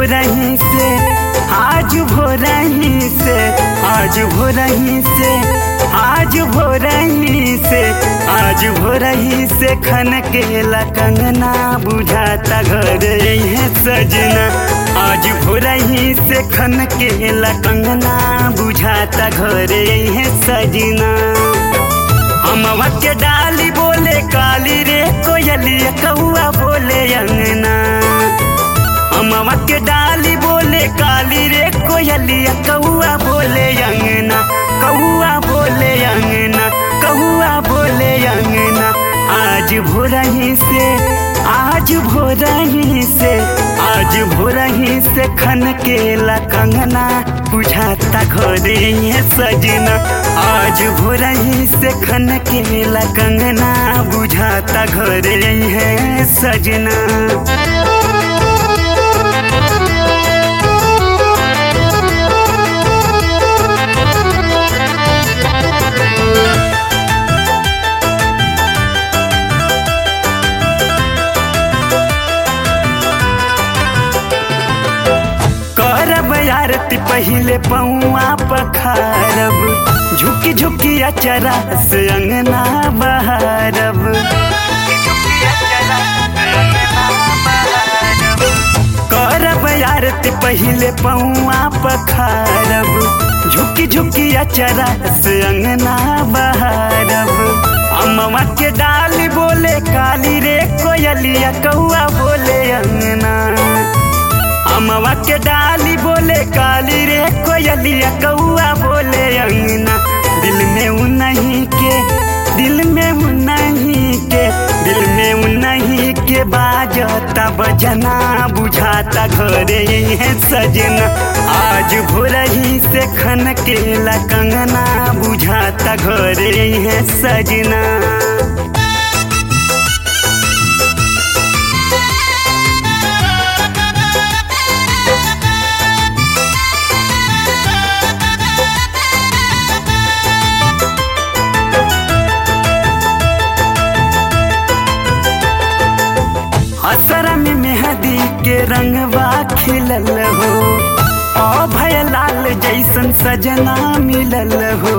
भोरही से आज भोरही से आज भोरही से आज भोरही से आज भोरही से खन के कंगना बुझाता घर है सजना आज भोरही से खन के कंगना बुझाता घर है सजना हमवा के डाली बोले काली रे कोयलिया कौआ बोले अंगना हमवा के डाली बोले काली रे कोयलिया कौआ बोले अंगना कौआ बोले अंगना कौआ बोले अंगना आज भोरही से आज भोरही से आज भोरही से खन के कंगना बुझाता घरे है सजना आज भोरही से खन के कंगना बुझाता घरे है सजना करब आरती पहले पौआ पखारब झुकी झुकी अचरा से अंगना बहारब करब आरती पहले पौआ पखारब झुकी झुकी अचरा से अंगना बहारब अम्मा के डाली बोले काली रे कोयलिया कौआ बोले अंगना अमवा के डाली बोले काली रे कोयलिया कौआ बोले अंगना दिल में उन्हीं के दिल में उन्हीं के दिल में उन्हीं के बाजता बजना बुझाता घरे है सजना आज भोरही से खन के कंगना बुझाता घरे है सजना असरा में मेहंदी के रंगवा खिलल हो ओ भय लाल जैसन सजना मिलल हो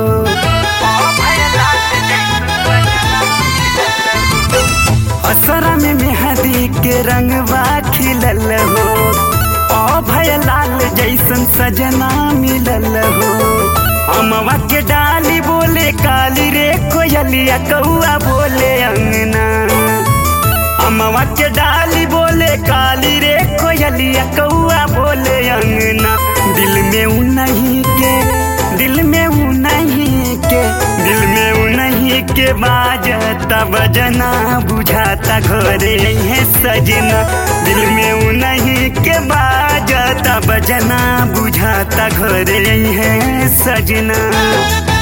असरा में मेहंदी के रंगवा खिलल हो ओ भय लाल जैसन सजना मिलल हो अमवा के डाली बोले काली रे कोयलिया कौआ बोले अंगना अमवा के डाली बोले काली रे कोयलिया कौआ बोले अंगना दिल में उन्हीं के दिल में उन्हीं के दिल में उन्हीं के बाजता बजना बुझाता घरे है सजना दिल में उन्हीं के बाजता बजना बुझाता घरे है सजना